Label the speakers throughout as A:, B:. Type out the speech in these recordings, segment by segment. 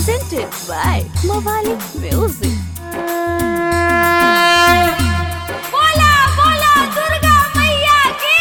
A: presented by Mawali Music. बोला बोला दुर्गा मैया की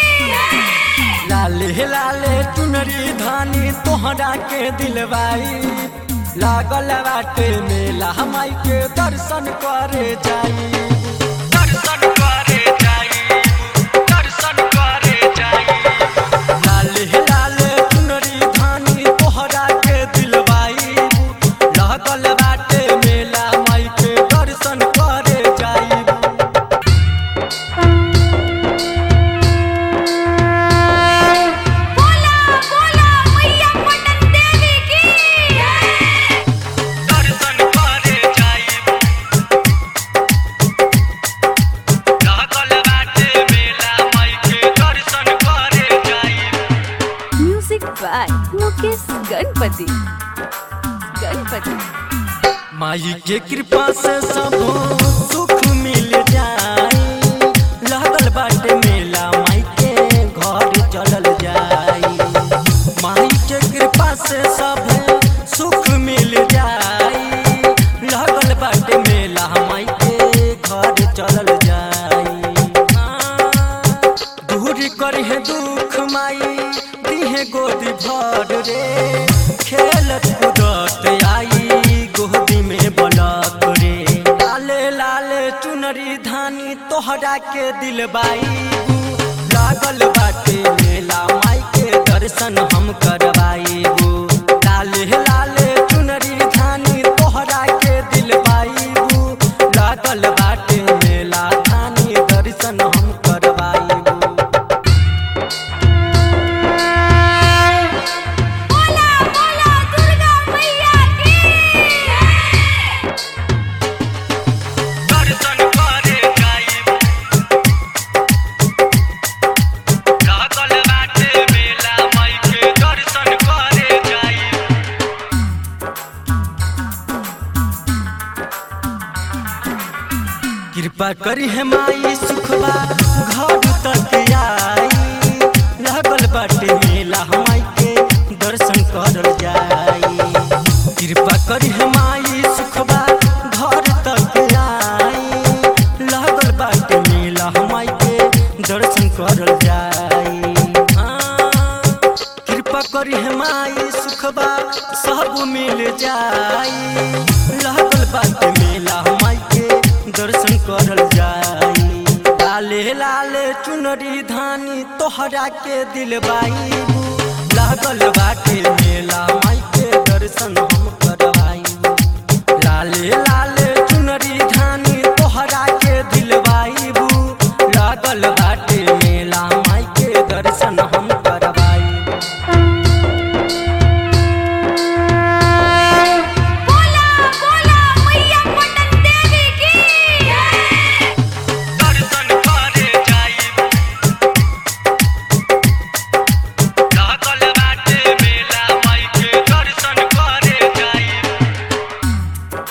B: लाले लाले चुनरी धानी तोहरा के दिलवाई लागल बाटे मेला हमाई के दर्शन करे जाई दर्शन करे जाई दर्शन करे जाई लाले लाले चुनरी धानी तोहरा के दिलवाई लागल बाटे मेला माई के दर्शन करे जाई
A: बोला बोला मैया पटन देवी की
B: दर्शन करे जाइब लागल बाटे मेला माई के दर्शन करे जाइब
A: म्यूजिक बाय मुकेश गणपति गणपति
B: माई के कृपा से सब सुख मिल जाई लागल बाटे मेला माई के घर चलल जाई माई के कृपा से सब सुख मिल जाई लागल बाटे मेला माई के घर चलल जाई हाँ, दूर करिहे दुख माई दिहे गोदी भर रे खेलत कूदत आई गोदी में बलक रे लाले लाले चुनरी धानी तोहरा के दिलबाई लागल बाटे मेला माई के दर्शन हम करवाईबू लाले लाले चुनरी धानी तोहरा के दिलबाईबू लागल बाटे मेला धानी दर्शन हम करवाईबू
A: बोला बोला दुर्गा मैया की
B: दर्शन करे जाइब लागल बाटे मेला माई के दर्शन करे जाइब कृपा करी है माई सुखबा घर तक आई लागल बाटे मेला माई के दर्शन करल जाई कृपा करी है माई सुखबा घर तक आई लागल बाटे मेला माई के दर्शन करल जाई हाँ, कृपा करी है माई सुखबा सब मिल जाई लागल बाटे मेला माई के दर्शन करल जाई लाले लाले चुनरी धानी तोहरा के दिलबाई लागल बाटे मेला माई के दर्शन हम करवाई लाले लाले चुनरी धानी तोहरा के दिलवाईबू लागल बाटे मेला माई के दर्शन हम करवाई
A: बोला बोला मैया पटन देवी की
B: दर्शन करे जाइब लागल बाटे मेला माई के दर्शन करे जाइब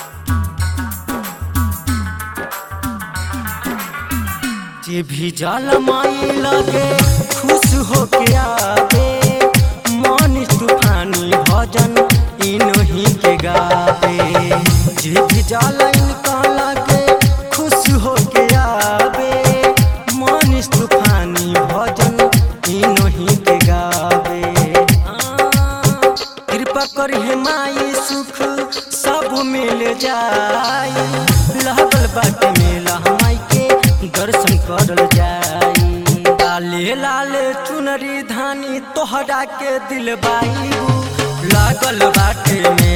B: जे भी जल माई लगे खुश होके आवे मन तूफानी भजन इनही के गावे जे भी जल इनका लगे खुश होके आवे मन तूफानी भजन इनही के गावे हाँ, कृपा करिहे माई सुख सब मिल जाई लागल बाटे मेला माई के दर्शन करल जाई लाले लाले चुनरी धानी तोहरा के दिलबाई लागल बाटे में